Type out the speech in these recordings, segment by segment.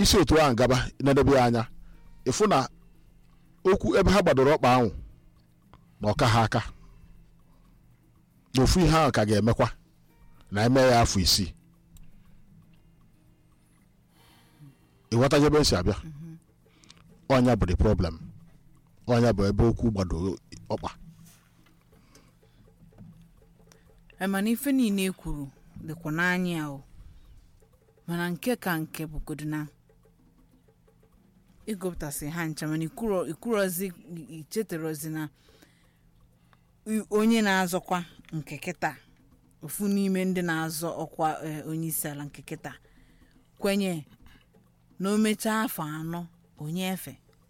isi otu ahụ gaba na-edebe ya anya ịfụ na okwu ebe ha gbadoro ọkpa ahụ na ọka ha aka na ofu ihe ahụ ka ga-emekwa na eme ya afọ isii ịghọtaje ebe m si abịa ọnya bụ the problem ọnya bụ ebe okwu gbadoro ọkpa mana ife niile e kwuru dịkwa n'anya o mana nke ka nke bụgodu na ịgụpụtasị ha ncha mana ikwuro ikwurozi ichetarozi na i- onye na-azọkwa nke kịta ofu n'ime ndị na-azọ ọkwa eh, onye isi ala nke kịta kwenye na o mechaa afọ anọ onye efe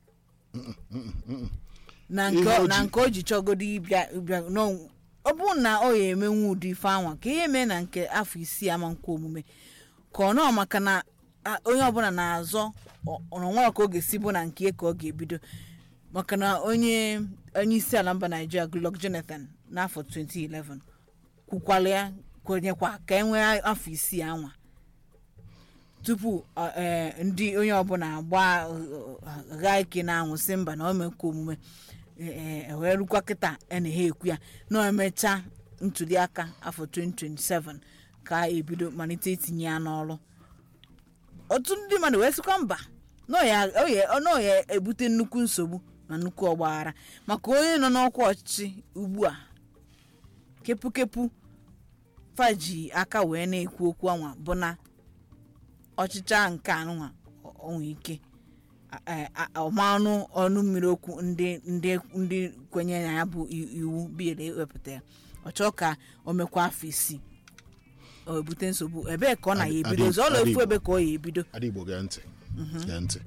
na nke Ihe o na ji- nke o ji chọgodo ịbịa ịbịa n'ọ- ọ bụrụ na ọ ya emenwu ụdị ife anwa ka ihe mee na nke afọ isii ama nkwa omume ka ọ nọ maka na a- onye ọbụla na-azọ ọ- ọ nwere ka ọ ga-esi bụ na nke ka ọ ga-ebido maka na onye onye isi ala mba naijiria goodluck jonathan n'afọ 2011 kwukwala ya kwenyekwa ka e nwee afọ isii anwa tupu ọ, eh, ndị onye ọbụla agba gha ike na-anwụ sị mba na o mekwa omume eh, eh, wee rukwa kịta a na ha ekwu ya na o emechaa ntuli aka afọ 2027 ka a ebido malite itinye ya n'ọrụ otu ndị mmadụ wee sịkwa mba na ọ ya- ọ ya- na ọ ya ebute nnukwu nsogbu na nnukwu ọgbaghara maka onye nọ n'ọkwa ọchịchị ugbu a kepụkepụ faji aka wee na-ekwu okwu anwa bụ na ọchịcha nke anụnwa onwe ike a- a- ọmanụ ọnụ mmiri okwu ndị ndị ndị kwenye na ya bụ i- iwu biil ewepụtara ọ chọọ ka o mekwa afọ isii o ebute nsogbu ebee ka ọ na ya Adị- ebido adị- ọzọ ọla adị efu Igbo. ebe ka ọ ya ebido ada igbo gee ntị gee ntị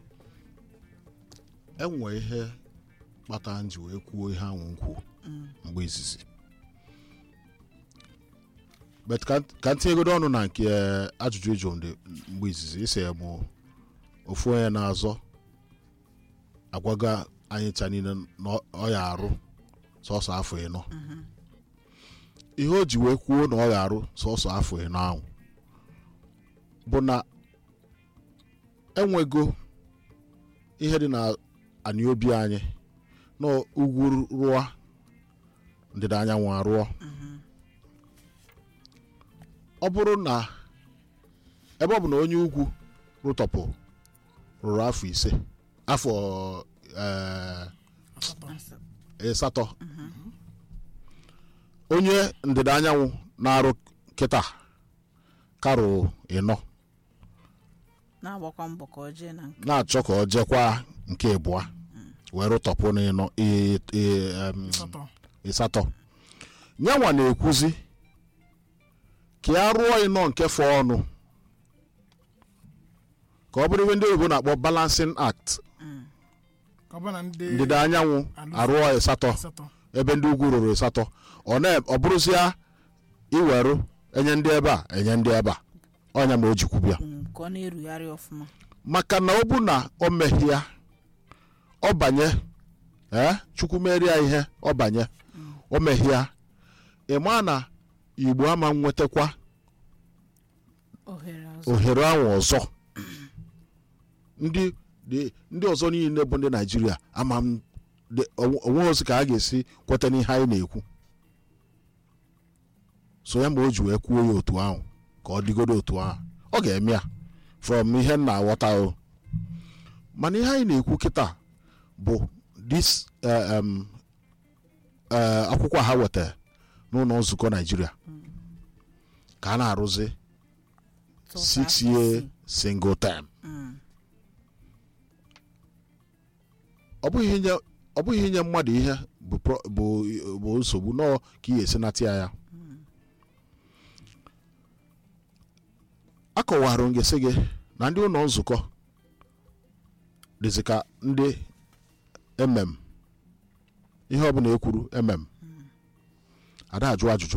enwe ihe kpatara m ji wee kwuo ihe ahụ m kwuo mgbe izizi but ka ka m tinyegodo ọnụ na nke eh, ajụjụ ịjụ ndị mgbe izizi isi ya mụ ofu onye na-azọ agwaga anyị cha niile na ọ- ọ ya arụ sọsọ afọ ịnọ ihe o ji wee kwuo na ọ ya arụ sọsọ afọ ịnọ ahụ bụ na enwego ihe dị na anị obi anyị na ugwu rụọ ndịda anyanwụ arụọ ọ bụrụ na ebe ọ bụ na onye ugwu rụtọpụ rụrụ afọ ise afọ eh, asatọ onye ndịda anyanwụ na-arụ kịta karụ ịnọ na-agbakwa mbọ ka ọ jee na nke na-achọ ka ọ jekwa nke ịbụa wee rụtọpụ n'ịnọ ị- ị- em, Asatọ. ịsatọ nyanwa na-ekwuzi ka ya rụọ ịnọ nke fọ ọnụ ka ọ bụrụ ihe ndị oyibo na-akpọ balancing act ka ọ bụ na ndị ndịda anyanwụ alụsị- arụọ ịsatọ asatọ ebe ndị ugwu rụrụ ịsatọ ọ na ọ bụrụzia iwerụ enye ndị ebe a enye ndị ebe a ọnya ma o jikwu bịa mm, ka ọ na-erugharị ọfụma maka na ọ bụ na o meghị ya ọ banye ee chukwu merie ya ihe ọ banye o meghị ya ị maa na igbo ama nwetakwa ohere ọzọ ohere ahụ ọzọ ndị dị- ndị ọzọ niile bụ ndị naijiria ama m dị- onwe onwe ozi ka a ga-esi kweta n'ihe anyị na-ekwu so ya ma o ji wee kwuo ya otu ahụ ka ọ dịgodo otu ahụ ọ ga-eme ya from ihe m na-aghọta o mana ihe anyị na-ekwu kịta bụ this eh, em, eh, akwụkwọ ha wetara n'ụlọ nzukọ naijiria ka a na-arụzi Sọsọ six afọ year isii. single term Mm. ọ bụghị inye ọ bụghị inye mmadụ ihe bụ pro- bụ bụ nsogbu nọọ ka ị ga-esi nata ya ya akọwara m gị gị na ndị ụlọ nzukọ dịzị ka ndị emem ihe ọbụla ekwuru emem ada ajụ ajụjụ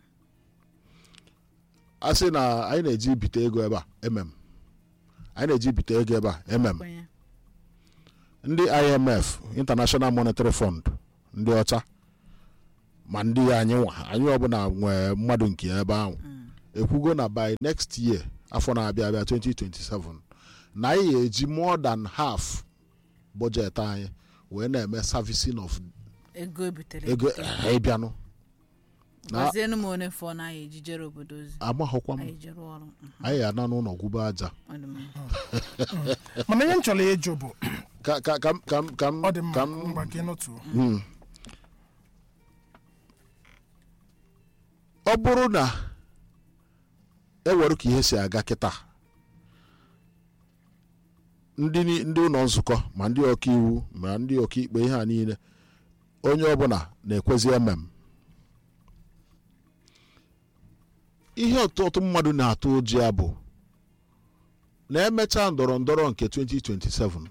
a sị na anyị na-eji ibite ego ebe a emem anyị na-eji ibite ego ebe a emem Kwenye. ndị imf international monetary fund ndị ọcha ma ndị anyị nwa anyị ọbụla nwee mmadụ nke ebe ahụ ekwugo na by next year afọ na-abịa abịa 2027 na anyị ga-eji more than half budget anyị wee na-eme servicing of ego ebutere ego ebute. ịbịanụ na gwazienụ m one fọ na anyị ejijere obodo ozi amaghọkwa m anyị jere ọrụ Mhm, anyị ya na n'ụlọ gwube aja ọ dị mma. mana ihe m chọrọ ịjụ bụ ka ka ka m ka m ka m ọ dị mma ka m ngwa ka ịnụtụọ Mm. ọ bụrụ na ewere ka ihe si aga kịta ndị ni- ndị ụlọ nzukọ ma ndị ọkaiwu ma ndị ọkaikpe ihe a niile onye ọbụla na-ekwezi emem ihe ọtụtụ mmadụ na-atụ ụjọ ya bụ na emechaa ndọrọ ndọrọ nke 2027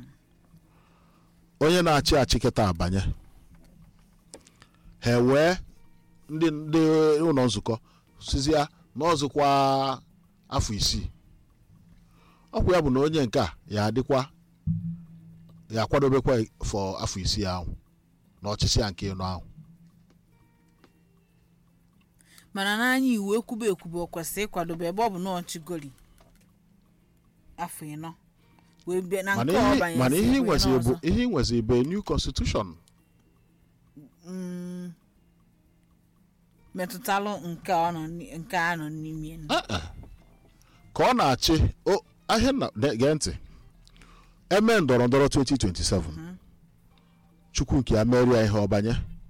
onye na-achị achị kịta abanye ha wee ndị ndị ụlọ nzukọ sizia na ọzụkwa afọ isii ọkwa ya bụ na onye nke a ya adịkwa ya akwadobekwa fọ afọ isii ahụ na ọchịchị ya nke ịnọ ahụ mana n'anya iwu ekwube ekwube ọ kwesịrị ịkwadobe ebe ọ bụ na ọchịgoli afọ ịnọ wee bịa na mana nke ọ ihe banyere mana si ihe wee nwezi bụ n'ọzọ. ihe nwezi bụ new constitution Mm, metụtalụ nke ọ nọ ni- nke a nọ n'ime ya. Eh, eh. ka ọ na-achị o ahịa na de- gee ntị eme ndọrọ ndọrọ 2027 chukwu nke ya merie ihe ọbanye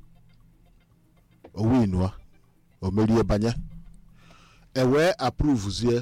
owinua o merie banye ewee apruvuzie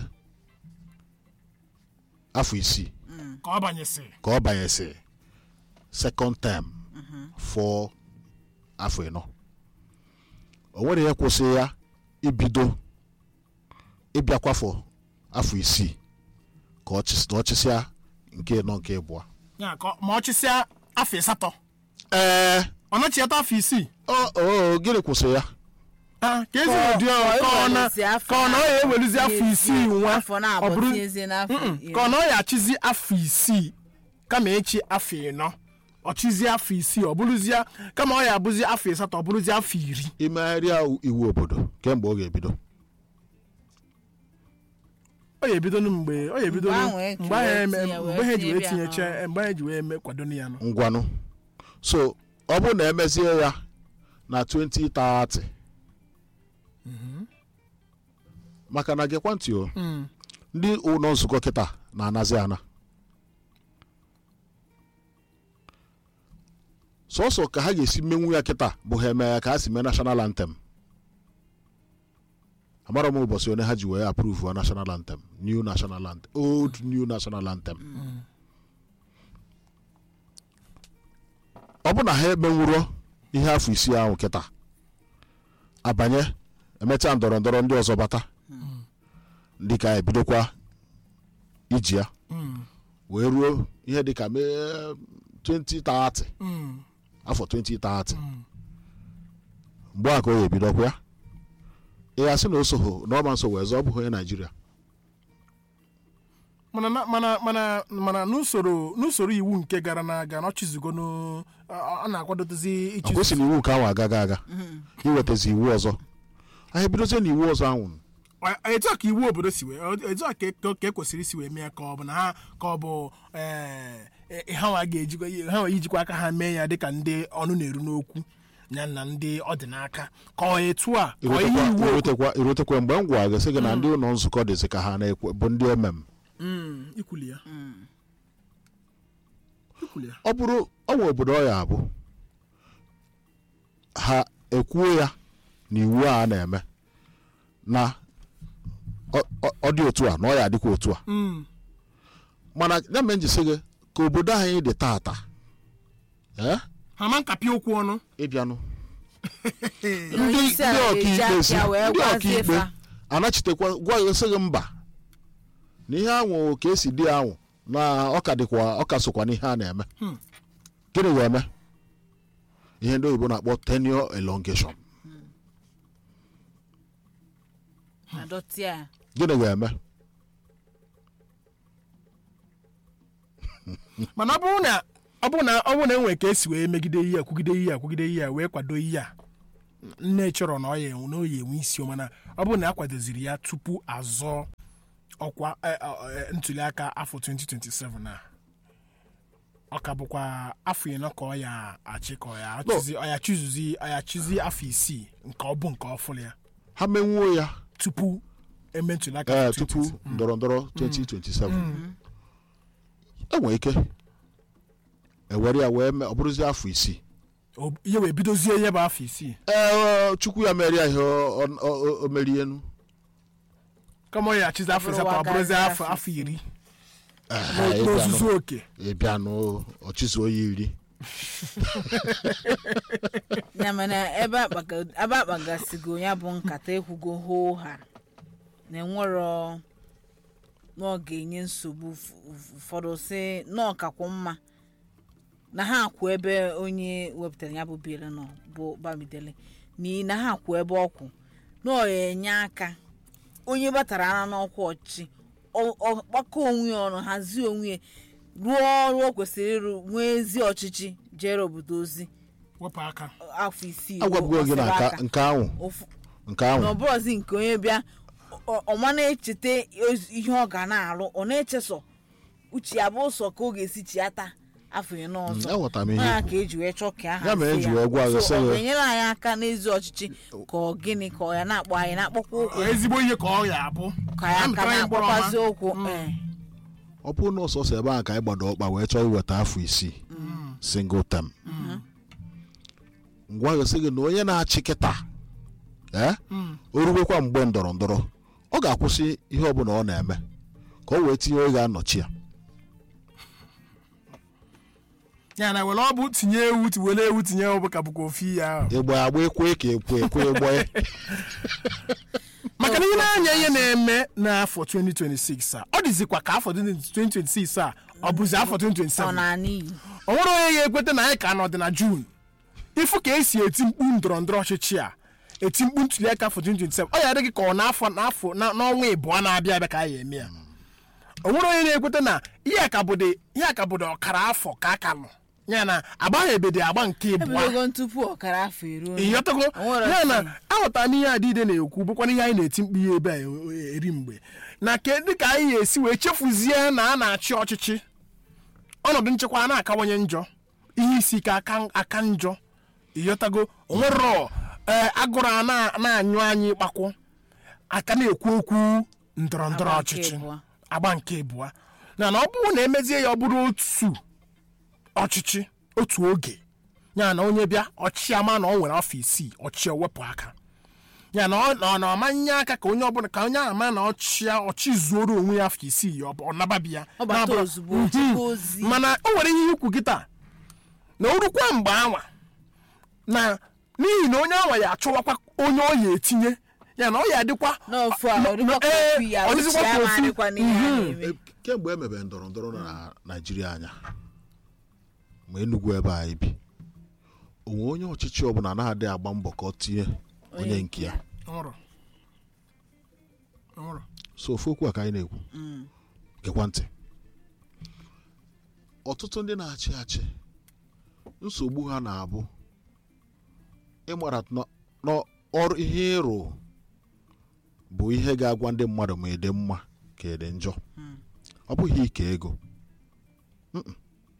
afọ isii ka ọ banyesị ka ọ banyesị second term for afọ ịnọ o nwere ihe kwụsị ya ibido ịbịakwafọ afọ isii ka ọ chịs- na ọ chịsịa nke ịnọ nke ịbụọ ya ka ọ- ma ọ chịsịa afọ asatọ ee ọ nachiata afọ isii o o gịnị kwụsị ya Ah, ka ezi Ka ọ- ụdị ọ ka ọ ka ọ na ewelezi afọ ka ọ na ọ ya ewelizi afọ na- isii nwa afọ na-abụ ọ bụrụ tinyezie n'afọ Mm-mm. iri. ka ọ na ọ ya achịzi afọ isii kama echi afọ ịnọ ọ chịzie afọ isii ọ bụrụzie kama ọ ya abụzi afọ asatọ ọ bụrụzie afọ iri imegharịa iwu obodo kemgbe ọ ga-ebido ọ ya ebido mgbe ọ ya ebido Mgbe ahụ e mgbe ahụ eme- tinye wee mgbe ha ji wee tinye bịa tinyecha mgbe ha ji wee eme kwado ya nọ ngwanụ so ọ bụrụ na emezie ya na 2030 maka na gekwa ntị o Mm. ndị ụlọ nzukọ kịta na-anazi ana sọsọ ka ha ga-esi menwu ya kịta bụ ha eme ya ka ha si mee national anthem amara m ụbọchị one ha ji wee approve wa national anthem new national anthem old new national anthem ọ bụ na ha emenwuro ihe afọ isii ahụ kịta abanye emechaa ndọrọ ndọrọ ndị ọzọ bata ndị ka ebidokwa iji ya Mm. wee ruo ihe dịka mee 2030 Mm. afọ 2030 Mm. mgbe a ka ọ ga-ebidokwa ya ị ya sị na o soho na ọma nso wee zọọ ọ bụghị onye naijiria mana na- mana mana mana n'usoro n'usoro iwu nke gara n'aga na ọchịzigo n'o- ọ ọ na-akwadozi ọ ịchịzi kwesịrị iwu nke ahụ agaghị aga iwetazi iwu ọzọ anyị ebidozie na iwu ọzọ ahụ Ọ- etu a ka iwu obodo si wee ọ- etu a ka ka- ka ekwesịrị isi wee mee ka ọ bụ na ha ka ọ bụ eh, eh, ha nwa ga-ejikwa ha nwa ijikwa aka ha mee ya dịka ndị ọnụ na-eru n'okwu ya na ndị ọdịnaka ka ọ etu a ka ọ ihe irutekwa iwu irutekwa irutekwa mgbe m gwa gị sị gị na ndị ụlọ nzukọ dịzị ka ha na-ekwe bụ ndị emem Mm, ikwuli ya ikwuli ya ọ bụrụ ọnwa obodo ọ ya abụ ha ekwuo ya na iwu a a na-eme na ọ- ọ- ọ dị otu a na ọ ya adịkwa otu a Mm, mana ya mere m ji sị gị ka obodo anyị dị tata ee ha ma nkapị okwu ọnụ ịbịanụ Na ndị onye ndị isi ala ga-eji ọkaikpe si aka wee ndị gwazie ọkaikpe fa. anachitekwa gwa ya sị gị mba na ihe anwụ ka esi dị anwụ na ọka dịkwa ọka sokwa n'ihe a na-eme Hmm. gịnị ga-eme ihe ndị oyibo na-akpọ tenure elongation adọtịa ya. gịnị ga-eme mana ọ bụrụ na ọ bụrụ na ọ bụrụ na enwere ka esi wee megide ihe a kwugide ihe a kwugide ihe a wee kwado ihe a nne chọrọ na ọ ya enwe na ọ ya enwe isi o, mana ọ bụrụ na a kwadoziri ya tupu azọ ọkwa eh, eh, eh, ntuliaka afọ 2027 a ọ ka bụkwa afọ ịnọ ka ọ ya achị ka ọ ya achịzi ọ ya chịzuzi ọ ya chịzi afọ isii nke ọ bụ nke ọ fụrụ ya ha menwuo ya tupu eme ntuliaka ee afọ tupu 2027. ndọrọ ndọrọ 2027 enwere ike ewere ya wee mee ọ bụrụzi afọ isii O- ihe wee bidozie ihe bụ afọ isii ee chukwu ya mere ya ihe o- o- o- o merie enu kama ọ ya achịzi afọ Bụrụ asatọ ọ bụrụzi wagazi afọ afọ afọ iri Ee, n'ozuzu oke ịbịa n'ọchịzụ oyi iri ya mana ebe akpaga- ebe akpagasigo ya bụ nkata ekwugo hoo ha na enwero na ọ ga-enye nsogbu ụf- ụf- ụfọdụ si na ọkakwụ mma na ha akwụ ebe onye wepụtara ya bụ bill nọ bụ bamidele n'ihi na ha akwụ ebe ọkwụ na ọ enye aka onye batara ara n'ọkwa ọchịchị ọ- ọ kpakọ onwe ya ọnụ hazie onwe ya rụọ ọrụ o kwesịrị ịrụ nwee ezi ọchịchị jere obodo ozi wepụ aka afọ isii agwabụgo gị na gbasara nka- aka. nke ahụ Ofu- nke na ahụ ọbụrọzi nke onye bịa ọ- ọma na-echeta oz- ihe ọ ga na-arụ ọ na-echesọ uche ya bụ ụsọ ka ọ ga-esi chiata afọ iri n'ọzọ aghọtara m ihe ya ikwu. ka eji wee chọọ ka a Ya mere hazie eji wee gwa gị, So, sị ọ gị- ga-enyere anyị aka n'ezi ọchịchị ka ọ gịnị ka ọ ya na-akpọ anyị na-akpọkwa ụkwụ ezigbo ihe ka ọ ya abụ ka ya aka mịtara anyị mkpụrụ ọma. na-akpọkwazi ụkwụ ee. ọ bụrụ na ọsọsọ ebe ahụ ka anyị gbado ọkpa wee chọọ iweta afọ isii single term ngwa gosi gị na onye na-achị kịta ee o ruwekwa mgbe ndọrọ ndọrọ ọ ga-akwụsị ihe ọbụla ọ na-eme ka o wee tinye onye ga-anọchi ya ya na were ọ bụ tinye ewu ti- were ewu tinye ewu ka bụkwa ofu ihe ahụ ịgba ya agba ekwe ka ekwe ekwe egbe maka na ihe na-anya ihe na-eme n'afọ 2026 a ọ dịzikwa ka afọ 2026 a ọ bụzi afọ ọ 2027 na-ana iyi o nwere onye ga-ekweta na anyị ka nọ dị na jun ịfụ ka esi eti mkpu ndọrọ ndọrọ ọchịchị a eti mkpu ntuliaka afọ 2027 ọ ya adịghị ka ọ n'afọ n'afọ na- n'ọnwa ịbụọ na-abịa abịa ka anyị eme ya o nwere onye na-ekweta na ihe a ka bụdị ihe a ka bụdị ọkara afọ ka a ka nọ ya na agbaghebede agba nke ịbụọ ebidogo tupu ọkara afọ eruo ịghọtago O nwere ya na otu- aghọtara m ihe adịide na-ekwu bụkwana ihe anyị na-eti mkpu ihe ebe a e- eri mgbe na kedụ ka anyị ga-esi wee chefuzie na a na-achị ọchịchị ọnọdụ nchekwa a na-akawanye njọ ihe isi ike aka aka njọ ịghọtago onwerọ ee agụrụ a na- na-anyụ anyị kpakwụ aka na-ekwu okwu ndọrọ ndọrọ Agba nke ọchịchị ịbụọ. agba nke ịbụọ na na ọ bụrụ na emezie ya ọ bụrụ otu ọchịchị otu oge ya na onye bịa ọchịchị ama na ọ nwere afọ isii ọchịchị ewepụ aka ya na ọ na- na ọmanye aka ka onye ọbụla ka onye ama na ọchịa ọchị zuoro onwe ya afọ isii ya ọ bụ- ọ nababi ya Ọ bata Na-abụrụ- ozugbo, Mhm. chekwa ozi. mana o nwere ihe ikwu kịta na o rukwa mgbe anwa na n'ihi na onye anwa ya achọwakwa onye ọ ya etinye ya na ọ ya adịkwa n'ofu a na- ọ dịkwa ka ee, ofu ya ọ uche dịzịkwa ya ka ofu. na-adịkwa n'ihe a Mhm. na-eme kemgbe e mebere ndọrọ ndọrọ na naijiria anya ma enugwu ebe anyị bi onwe onye ọchịchị ọbụla na-adịghị agba mbọ ka ọ tinye onye nke ya Nwụrụ. Nwụrụ. so ofu okwu a ka anyị na-ekwu gekwa ntị ọtụtụ ndị na-achị achị nsogbu ha na-abụ ịmara na- na ọrụ ihe ịrụ bụ ihe ga-agwa ndị mmadụ ma ịdị mma ka ịdị njọ ọ bụghị ike ego Mm-mm.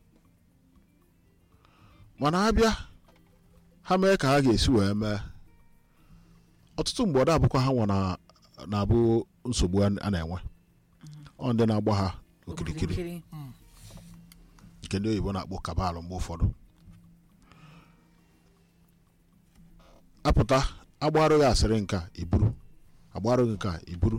mana abịa ha mee ka ha ga-esi wee mee ọtụtụ mgbe ọ da-abụkwa ha nwa na- na-abụ nsogbu a a na-enwe ọ ndị na-agba ha okirikiri okirikiri nke ndị oyibo na-akpọ kabalụ mgbe ụfọdụ apụta agbarụghị asịrị nka iburu agbarụghị nka iburu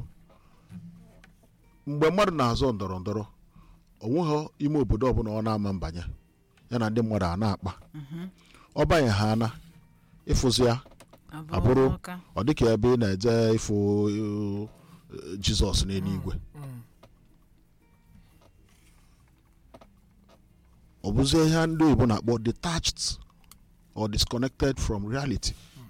mgbe mmadụ na-azọ ndọrọ ndọrọ onweghị ime obodo ọbụla ọ na-ama mbanye ya na ndị mmadụ a na-akpa ọ banye ha ana ịfụzi ya abụrụ ọka ọ dịka ebe ị na-eje ịfụ uh, jizọs n'eluigwe ọ bụzie ihe ndị oyibo na-akpọ detached or disconnected from reality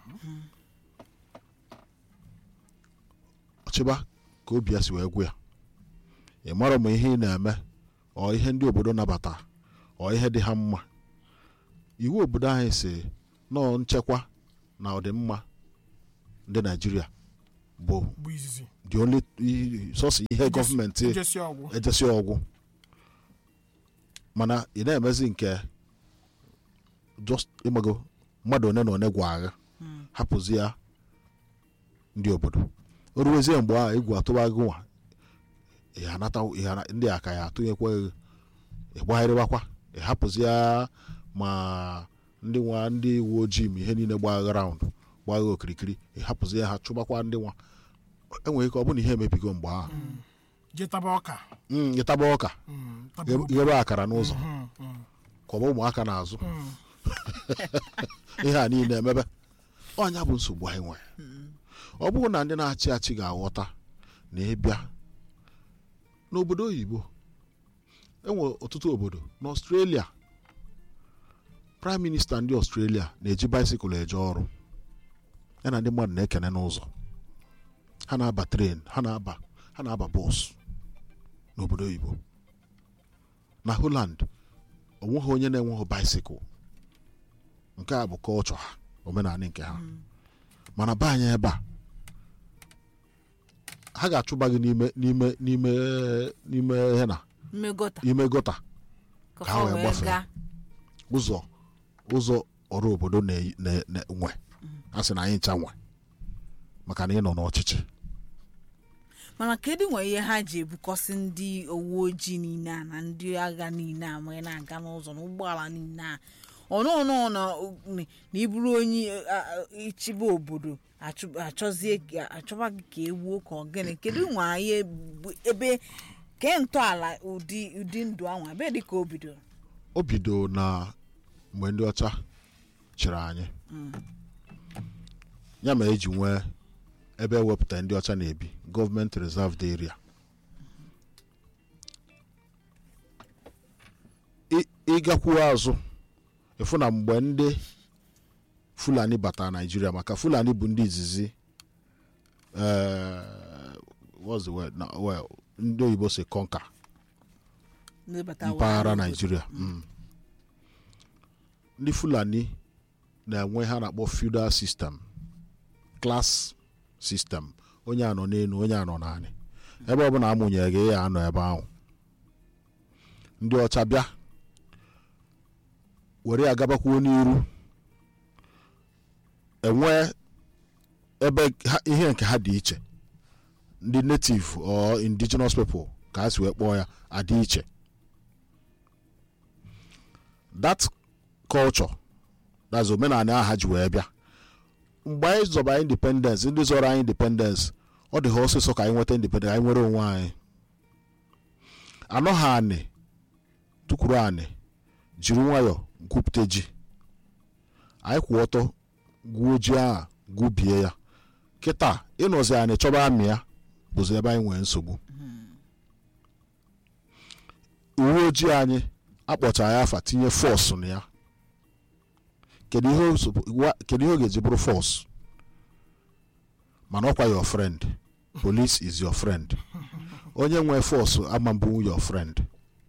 ọchịba ka obi ya si wee gwụ ya ị mara ma ihe ị na-eme ọ ihe ndị obodo nabata ọ ihe dị ha mma iwu obodo anyị si nọọ nchekwa na ọdịmma ndị naijiria bụ bụ izizi the only i- sọsọ ihe gọọmenti njesi ọgwụ ejesi ọgwụ mana ị na-emezi nke just ịmago mmadụ one na one gwa agha hapụzi ya ndị obodo o ruwezie mgbe ahụ egwu atụba gị nwa ị anata ị ana- ndị a ka ya atụnyekwa ego ịgbagharịbakwa ị hapụzi ya ma ndị nwa ndị uwe ojii ma ihe niile gbagha raụnd gbagha okirikiri ị hapụzi ya ha chụbakwa ndị nwa enwere ike ọ bụrụ na ihe emebigo mgbe ahụ je taba ọka Mm, ịtaba ọka Mm, taba ghe- obi. ghebe akara n'ụzọ Mm, mm, kwọba ụmụaka n'azụ mm. ihe a niile emebe ọnya bụ nsogbu anyị nwere ọ bụrụ na ndị na-achị achị ga-aghọta na ịbịa n'obodo oyibo enwere ọtụtụ obodo n'ọstrelia praịm minista ndị ọstrelia na-eji baisikụl eje ọrụ ya na ndị mmadụ na-ekene n'ụzọ ha na-aba tren ha na-aba ha na-aba bọs n'obodo oyibo na holand onweghị onye na-enweghị baisikụl nke a bụ kọlchọ ha omenala nke ha mana be anyị ebe a ha ga-achụba gị n'ime n'ime n'ime n'ime ihe na mmegota ime gota ka Ka ha wee wee gbafee. gaa ụzọ ụzọ ọrụ obodo na- na- na- nwe a sị na anyị ncha nwe maka na ị nọ n'ọchịchị mana kedu nwe ihe ha ji ebukọsị ndị uwe ojii niile a na ndị agha niile a wee na-aga n'ụzọ na ụgbọala niile a ọnụọnụ na na iburu onye a- a- ịchịba obodo achụ- achọzie ka- achọba gị ka ewuo ka ọgịnị kedu nwe anyị ebu- ebe ke ntọala ụdị ụdị ndụ ahụ ebe dị ka o bidoro o bido na mgbe ndị ọcha chịrị anyị ya ma eji nwee ebe ewepụta ndị ọcha na-ebi gọọmenti reserved area Ị- ịgakwuo azụ ịfụ na mgbe ndị fulani bata naijiria maka fulani bụ ndị izizi eh, what's the word na well ndị oyibo si conquer ndị bata mpaghara wa- naijiria mm. ndị fulani na-enwe ha na-akpọ feudal system class system onye anọ n'elu onye anọ naanị ebe ọbụla amụnyere gị ya anọ ebe ahụ ndị ọcha bịa were ya gabakwuo n'iru enwee ebe ha- ihe nke ha dị iche ndị native or indigenous people ka ha si wee kpọọ ya adị iche that culture that's omenala ahụ ha ji wee bịa mgbe anyị zọba independence ndị zọrọ anyị independence ọ dị ha ọsịsọ ka anyị nweta independence anyị nwere onwe anyị anọghị anị tukwuru anị jiri nwayọọ gwupụta ji anyị kwụ ọtọ gwuo ji ahụ gwubie ya kịta ịnọzi anị chọba amị ya bụzi ebe anyị nwere nsogbu uwe ojii anyị akpọchara ya afa tinye fọs na ya kedu ihe o sopo- wa- kedu ihe ọ ga-eji bụrụ fọs mana ọkwa your friend police is your friend onye nwe fọs ama mbụ your friend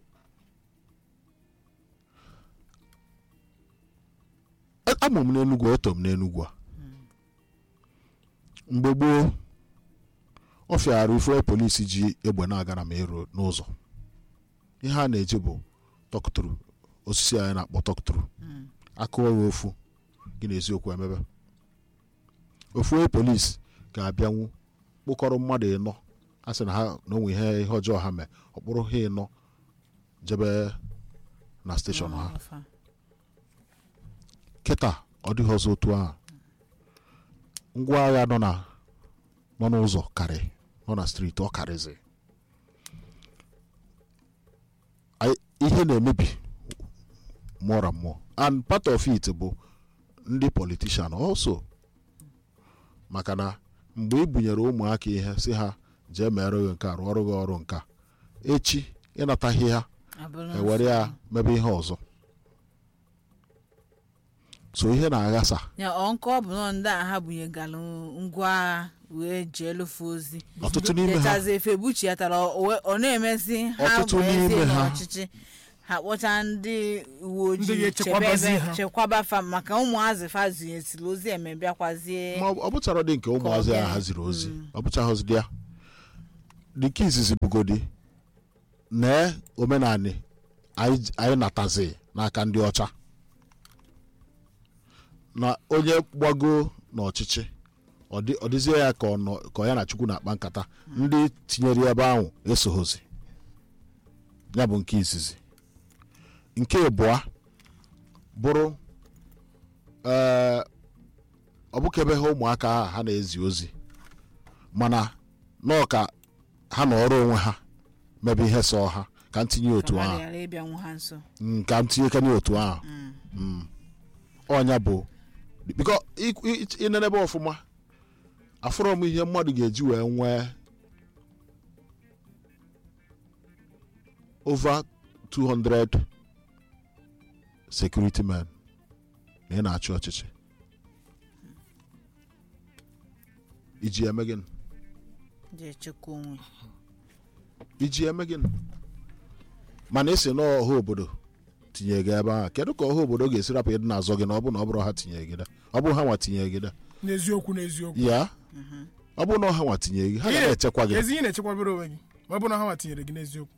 A- amụ m n'enugwu eto m n'enugwu a mgbe gboo ọ fịara ife polisi ji egbe na-aga na mero n'ụzọ ihe a na-eji bụ tọkụtụrụ osisi anyị na-akpọ tọkụtụrụ akụọ ya ofu gị na eziokwu emebe ofu onye polisi ga-abịanwu kpụkọrọ mmadụ ịnọ a sị na ha na onwe ihe ihe ọjọọ ha mee ọ kpụrụ ha ịnọ jebe na steshọn ha Afa. kịta ọ dịghị ọzọ otu ahụ ngwa agha nọ na nọ n'ụzọ karị nọ na striti ọ karịzi Anyị- ihe na-emebi more and more and part of it bụ ndị politician also maka na mgbe ị bunyere ụmụaka ihe si ha jee mere gị nke a rụọrọ gị ọrụ nke a echi ịnataghị ha Abụrụ ewere ya mebe ihe ọzọ so ihe na-aghasa ya ọ nke ọ bụ nọ ndị a ha bunyegalụ ngwa agha wee jee lụfe ozi ọtụtụ n'ime ha dechazi efe buchiatara ọ na-emezi ha Ọtụtụ weezie n'ime ha. n'ọchịchị ha kpọcha ndị uwe Ndị ojii ga-echekwabazi chebe ebe- ha. chekwaba fa maka ụmụazị fa zinyesiri ozi eme bịakwazie ma ọ bụchara dị nke ụmụazị Ka ọ a bịa. haziri ozi ọ bụchaghịzi ya dịka izizi bugodi na omenani anyị anyị natazi n'aka ndị ọcha na onye gbago n'ọchịchị ọ dị- ọ dịzie ya ka ọ nọ ka ọ ya na chukwu na-akpa nkata ndị tinyere ya ebe ahụ esoghozi ya bụ nke izizi nke ịbụa bụrụ ee ọ bụka ebe ha ụmụaka ahụ ha na-ezi ozi mana nọọ ka ha na ọrụ onwe ha mebe ihe sọ ha ka m tinye otu ka ahụ mmadụ ghara ịbịanwu ha nso Mm, ka m tinye kanye otu ahụ Mm. ọnya bụ biko ịnenebe ọfụma afụrọ m ihe mmadụ ga-eji wee nwee over 200 security men na ị na-achị ọchịchị iji eme gịnị ji echekwa onwe iji eme gịnị mana esi n'ọha obodo tinye gị ebe ahụ kedu ka ọha obodo ga-esi rapụ ịdị na-azọ gị na ọ bụ na ọ bụrụ ha tinye gị da ọ bụrụ ha nwa tinye gị da n'eziokwu n'eziokwu ya ọ bụrụ na ọha nwa tinye gị ha ga na-echekwa gị ezi ihe na-echekwabere onwe gị ma ọ bụ na ha nwa tinyere gị n'eziokwu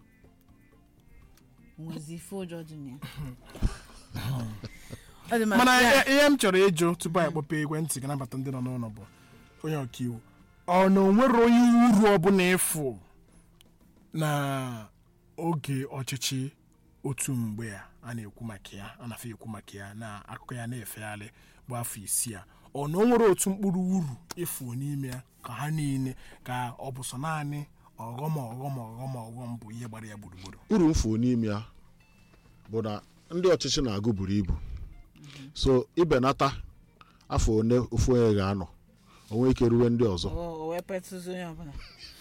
nwezi ife ụjọ dị na ya ọ dị ma mana ya- ihe ihe m chọrọ ịjụ tupu anyị kpọpee ekwentị ga nabata ndị nọ n'ụlọ bụ onye ọkaiwu ọ na onwere onye uru ọbụla ịfụ na oge ọchịchị otu mgbe a a na-ekwu maka ya a na-afọ ekwu maka ya na akụkọ ya na-efegharị bụ afọ isii a ọ na o nwere otu mkpụrụ uru ịfụ n'ime ya ka ha niile ka ọ bụ sọ naanị ọghọm ọghọm ọghọm ọghọm bụ ihe gbara ya gburugburu uru mfu n'ime ya bụ na ndị ọchịchị na-agụ buru ibu so ibenata afọ one ofu onye ga-anọ o nwee ike ruwe ndị ọzọ o o wee petụzi onye ọbụla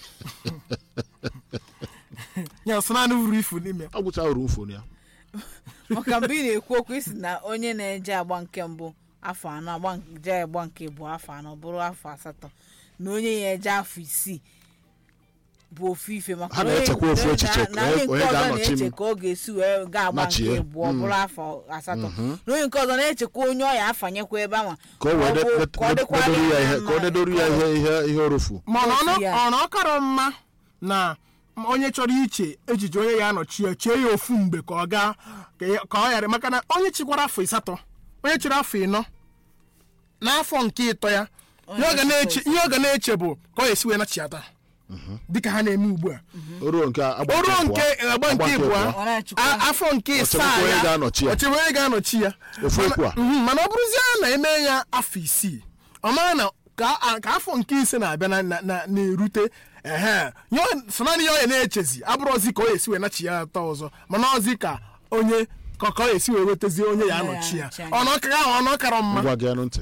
ya sọ naanị uru ifu n'ime ya ọ gwụcha uru mfu na ya maka mgbe ị na-ekwu okwu isi na onye na-eje agba nke mbụ afọ anọ agba nke- je agba nke bụ afọ anọ bụrụ afọ asatọ na onye ya eje afọ isii bụ ofu ife maka Ha onye- na-echekwa ofu onye echiche na- ka na onye- onye nke onye ọzọ ga-anọchi m. na-eche ka ọ ga-esi wee ga-agba nke Nachie. abụọ bụrụ afọ asatọ na onye nke ọzọ na-echekwa onye ọ ya afanyekwa ebe ahụ ka o wee de- de- de- dedoro ya ihe ka o dedoro ya ihe ihe ihe orufu mana ọ Otu ya. nọ- ọ na ọ kara mma na onye chọrọ iche ejije onye ya anọchi ya chee ya ofu mgbe ka ọ gaa ka ya- ka ọ ghara maka na onye chikwara afọ ịsatọ onye chịrị afọ ịnọ n'afọ nke ịtọ ya ihe ọ ga na-eche ihe ọ ga na-eche bụ ka ọ ga-esi wee nachiata dịka ha na-eme ugbu a oruo nke agba o ruo abụọ, nke agba nke ịbụọ ọ na-achịkwa a- afọ nke Ọ ịsaa chọrọkwa onye ya ga-anọchi ya. ọ chọrọ onye ga-anọchi ya Ofu Mana- okwu a. Mhm, mana ọ bụrụzie na eme ya afọ isii ọ mara na ka a- ka afọ nke ise na-abịa na- na- na- na-erute ehe nye ọ- so naanị ya ọ ya na-echezi abụrụzi ka ọ esi wee nachi ya atọ ọzọ mana ọzi ka onye ka ka ọ esi wee wetazie onye ya Onye ya anọchi ya anọchi anya. ọ na ọkara ọ na ọkara mma ngwa gị ntị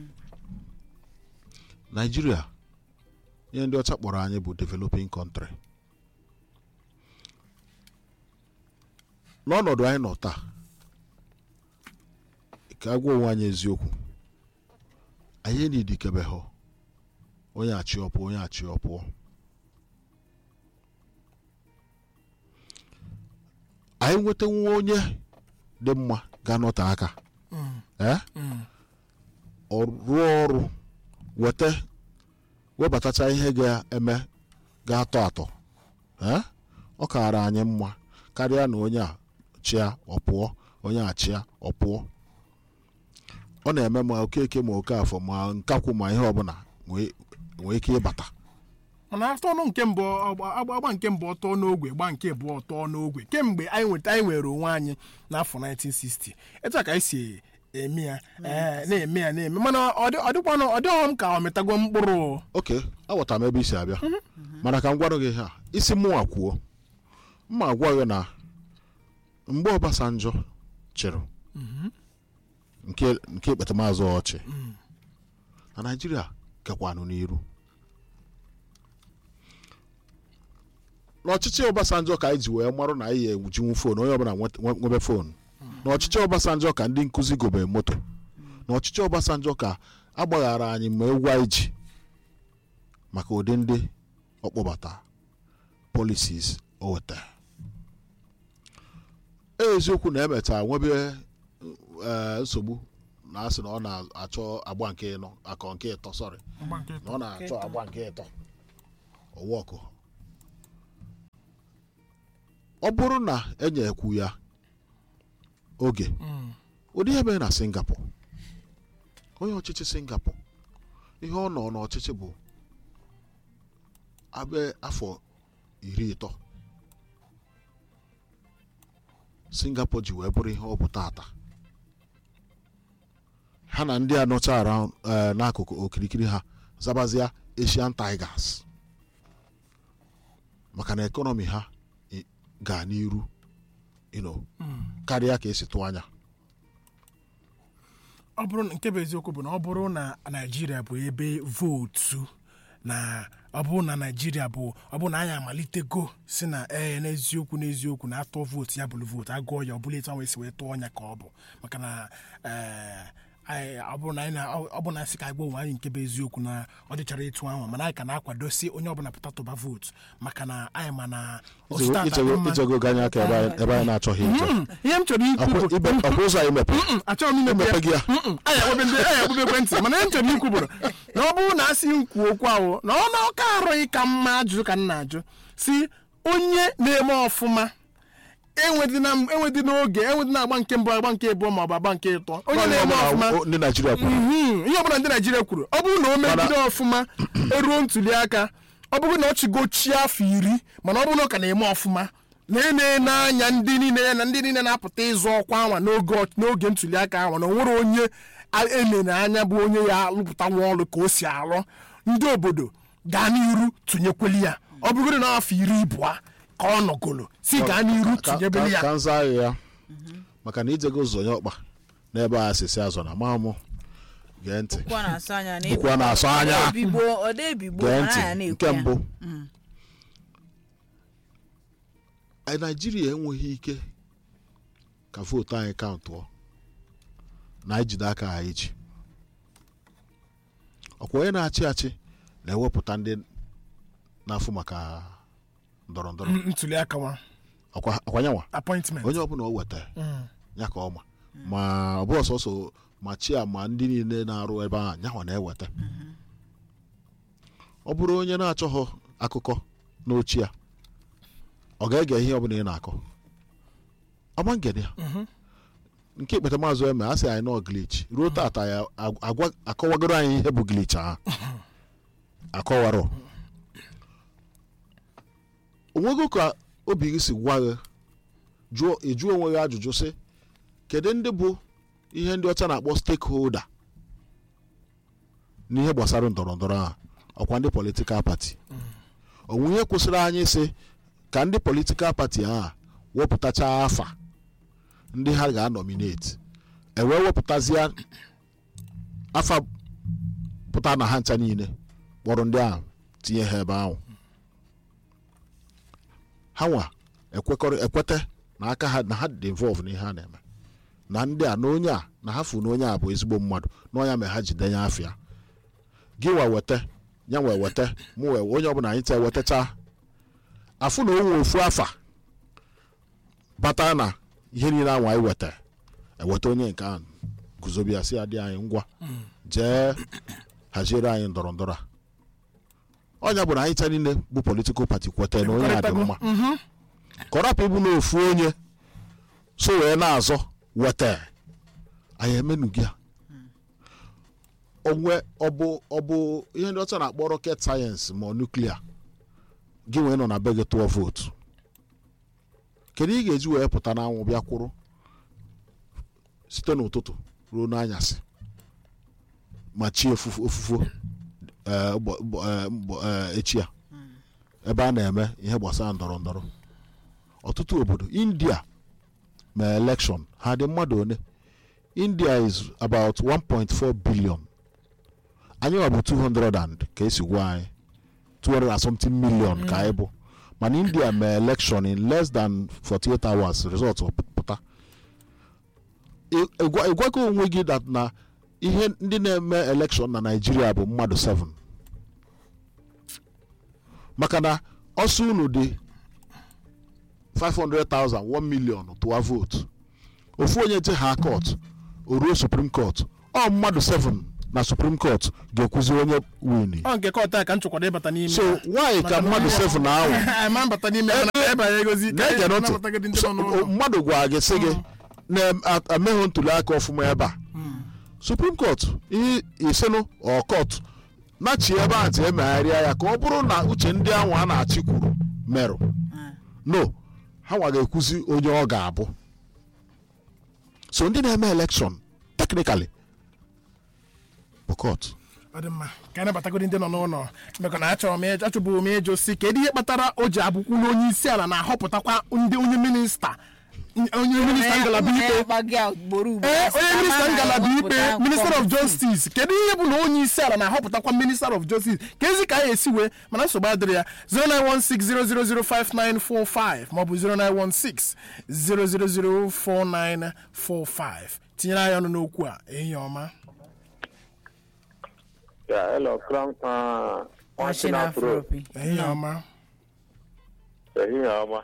naijiria ihe ndị ọcha kpọrọ anyị bụ developing country n'ọnọdụ anyị nọ taa ka agwa onwe anyị eziokwu anyị enidikebe ha onye achị ọpụọ onye achị ọpụọ anyị nwetanwu onye dị mma ga-anọte aka ee ọ rụọ ọrụ weta webatacha ihe ga-eme ga-atọ atọ ee ọ kaara anyị mma karịa na onye a chịa ọpụọ onye a chịa ọpụọ ọ na-eme ma okeke ma okafọ ma nkakwụ ma ihe ọbụla nwee nwee ike ịbata mana afọ ọnụ nke mbụ agba agba- agba nke mbụ ọtọ n'ogwe gba nke abụọ ọtọ n'ogwe kemgbe anyị nweta anyị nwere onwe anyị n'afọ 1960 etu a ka anyị si eme ya ee, na-eme ya na-eme mana ọ dị- ọ dịkwanụ ọ dịghọ m ka ọ mịtago mkpụrụ oke aghọtara m ebe isi abịa mana ka m gwarụ gị ha isi mụnwa kwuo mma agwa gị na mgbe Obasanjo chịrị nke nke ekpetamazụ ọchị na naijiria gakwanụ n'iru n'ọchịchị Obasanjo ka anyị ji wee marụ na anyị ejinwu foonu onye ọbụla nwet- nwe- nwebe foonu n'ọchịchị Obasanjo ka ndị nkụzi gobe moto n'ọchịchị Obasanjo ka agbaghara anyị ma egwu anyị ji maka ụdị ndị ọkpọbata policies o wetara eziokwu na emecha nwebe eh, nsogbu na asị na ọ na-achọ agba nke ịnọ akọ nke ịtọ sọrị na ọ na-achọ agba nke ịtọ ọwọkụ ọ bụrụ na enyekwu ya oge ụdị ihe mere na singapore onye ọchịchị singapore ihe ọ nọ n'ọchịchị bụ abe afọ iri ịtọ singapore ji wee bụrụ ihe ọ bụ tata ha na ndị a nọcha around eh, n'akụkụ okirikiri ha zabazia asian tigers maka na ekọnọmi ha i- gaa n'iru you know, karịa ka esi tụ anya ọ bụrụ na nke bụ eziokwu bụ na ọ bụrụ na naijiria bụ ebe vootu na ọ bụrụ na naijiria bụ ọ bụrụ na anyị amalitego si na ee n'eziokwu n'eziokwu na atụ vootu ya bụrụ vootu agụọ ya ọ bụla etu ahụ esi wee tụọ ọnya ka ọ bụ maka na ee anyị- ọ bụrụ na anyị na ọ bụrụ na asị ka anyị gwa onwe anyị nke bụ eziokwu na ọ dịchara etu ahụ mana anyị ka na-akwadosi onye ọbụla pụta tụba vootu maka na anyị ma na otu tata dị Ichego- mma. ichego ganye aka ebe anyị- ebe anyị na-achọghị ije Mm, ihe m chọrọ ikwu Ọkwa- bụ ibe- ọkwa ụzọ anyị mepere Mm, achọghị m imepe emepe gị ya Mm-mm, anyị akpọbe ndị anyị akpọbe ekwentị mana ihe m chọrọ ikwu bụrụ na ọ bụrụ na asị m kwuo okwu ahụ na ọ na ọka arụghị ka mma ajụjụ ka m na-ajụ si onye na-eme ọfụma enwedịna enwedịna oge enwedịna agba nke mbụ agba nke abụọ ma ọ bụ agba nke ịtọ onye na-eme ọfụma O- ndị naijiria kwuru Mhm, ihe ọbụla ndị naijiria kwuru ọ bụrụ na o megide ọfụma eruo ntuli aka ọ bụrụ na ọ chigochie afọ iri mana ọ bụrụ na ọ ka na-eme ọfụma na-ene n'anya ndị niile ya na ndị niile na-apụta ịzọ ọkwa anwa n'oge ọ- n'oge ntuli aka ahụ na o nwere onye a- elere anya bụ onye ya alụpụta nwa ọrụ ka o si alụ ndị obodo gaa n'iru tụnyekweli ya ọ bụrụ na afọ iri ịbụa ka ọ nọgolo si gaa n'iru Ka- tụnyebeli ka ya ka nza anyị ya maka na ijego zonye ọkpa n'ebe a sisi azọ na mamụ gee ntị bụkwa na-asụ anya na Bụkwa na-asụ anya. ebigbo ọ dị ebigbo gee mana ntị ya na-ekwu nke ya. mbụ anyị naijiria enweghị ike ka vootu anyị kaụntụọ na anyị jide aka anyị ji ọkwa onye na-achị achị na-ewepụta ndị na-afụ maka ndọrọ ndọrọ Mm, ntuli aka nwa ọkwa ọkwa nyanwa appointment onye ọbụla o wetara Mm. ya ka ọma ma ọ bụ ọsọsọ ma chia ma ndị niile na-arụ ebe ahụ nyanwa na-eweta ọ bụrụ onye na-achọghị akụkọ n'ochi ya ọ ga-ege ihe ọbụla ị na-akọ ọma ngede ya nke ikpete maazị eme a sị anyị nọ glitch ruo tata ya ag- agwa akọwagoro anyị ihe bụ glitch ahụ akọwarọ onwego ka obi gị si gwa gị jụọ ịjụ onwe gị ajụjụ sị kedu ndị bụ ihe ndị ọcha na-akpọ stakeholder n'ihe gbasara ndọrọ ndọrọ ahụ ọkwa ndị politikal pati onwe ihe kwụsịrị anyị sị ka ndị politikal pati ahụ wepụtacha afa ndị ha ga-anọmineti ewee wepụtazie afa pụta na ha ncha niile kpọrọ ndị ahụ tinye ha ebe ahụ ha nwa ekwekọrị ekweta na aka ha na ha dị involve n'ihe a na-eme na ndị a na onye a na ha fụ na onye a bụ ezigbo mmadụ na ọnya mere ha ji denye afịa gị wa weta ya wee weta mụ wee onye ọbụla anyị ta ewetacha afụ na onwe ofu afa bata na ihe niile anwa anyị weta eweta onye nke ahụ guzobia si adị anyị ngwa jee haziere anyị ndọrọ ndọrọ a ọnya bụ na anyị cha niile bụ politikal pati kweta na onye a dị mma kọrapụ ịbụ na ofu onye so wee na-azọ weta anyị emenugi a onwe ọbụ ọbụ ihe ndị ọcha na-akpọ rocket sayensị ma nuklia gị wee nọ na be gị tụọ vootu kedu ị ga-eji wee pụta n'anwụ bịa kwụrụ site n'ụtụtụ ruo n'anyasị ma chi ofufu ofufu eh, ụbọ- ụbọ- eh, mbọ- eh, echi a ebe a na-eme ihe gbasara ndọrọ ndọrọ ọtụtụ obodo india ma election ha dị mmadụ one india is about 1.4 billion anyị wa bụ 200 and ka esi gwa anyị 200 and something million ka anyị bụ mana india ma election in less than 48 hours result pụta Ị- ịgwa- ịgwago onwe gị that na ihe ndị na-eme election na naijiria bụ mmadụ 7 maka na ọsọ unu dị 500,000 1 million tụwa vootu ofu onye je ha court o ruo supreme court ọ mmadụ 7 na supreme court ga-ekwuzi onye win ọ nke kọta ka m chọkwara ịbata n'ime so ya. why ka Maka na mmadụ onye- 7 ahụ ma mbata n'ime ya, mana- anyị banye gozi ka na-ege anyị ntị nabatagodị ndị So, nọ n'ụlọ mmadụ gwa gị sị gị na-emeghị ntuli aka ọfụma ebe a supreme court ihe isenụ ọkọt nachi ebe a ntị emegharịa ya ka ọ bụrụ na uche ndị ahụ a na-achị kwuru merụ no ha nwa ga-ekwuzi onye ọ ga-abụ so ndị na-eme elekshọn teknikali bụ court ọ dị mma ka anyị nabatagodị ndị nọ n'ụlọ mekọ na achọrọ m ịjụ- achọbụrụ m ịjụ si kedu ihe kpatara o ji abụkwulu onye isi ala na-ahọpụtakwa ndị onye minista onye minista ngalaba ikpe ee onye minista ngalaba ikpe minister of justice kedu ihe bụ na onye isi ala na-ahọpụtakwa minister of justice ka ezi ka anyị esi wee mana nsogbu adịrị ya 09160005945 maọbụ 09160004945 tinyere anyị ọnụ n'okwu a ehihie ọma Yeah, hello, Crown. Uh, Machine Afro. Afropi. ehihie ọma Ehihie ọma.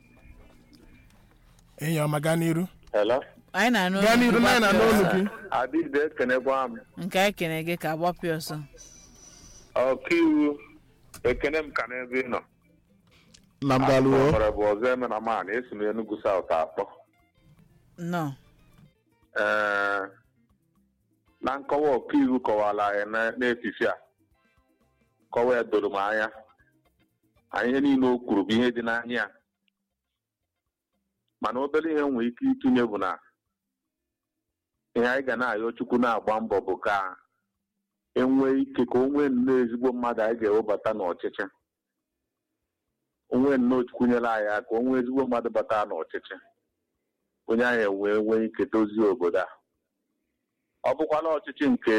ehihie ọma gaa n'iru Hello. anyị na-anụ gaa olu n'iru gị na anyị na-anụ olu gbapịa gị ọsọ. Adịde ekenekwa m. nke anyị kene gị ka gbapịa ọsọ Ọkaiwu ekene m ka n'ebe ị nọ. na mgbaluo Mara bụ ọzọ eme na man esi m Enugu South akpọ. nọ Ee, na nkọwa ọkaiwu kọwara anyị na- n'efifi a kọwa ya doro m anya anyị ihe niile o kwuru bụ ihe dị n'anya ya mana obere ihe nwere ike itinye bụ na ihe anyị ga na-ayọ chukwu na-agba mbọ bụ ka enwee ike ka o nwee nnọọ ezigbo mmadụ anyị ga-ewebata n'ọchịchị onwe nnọọ chukwu nyere anyị aka o nwee ezigbo mmadụ bata n'ọchịchị onye anyị wee nwee ike dozie obodo a ọ bụkwala ọchịchị nke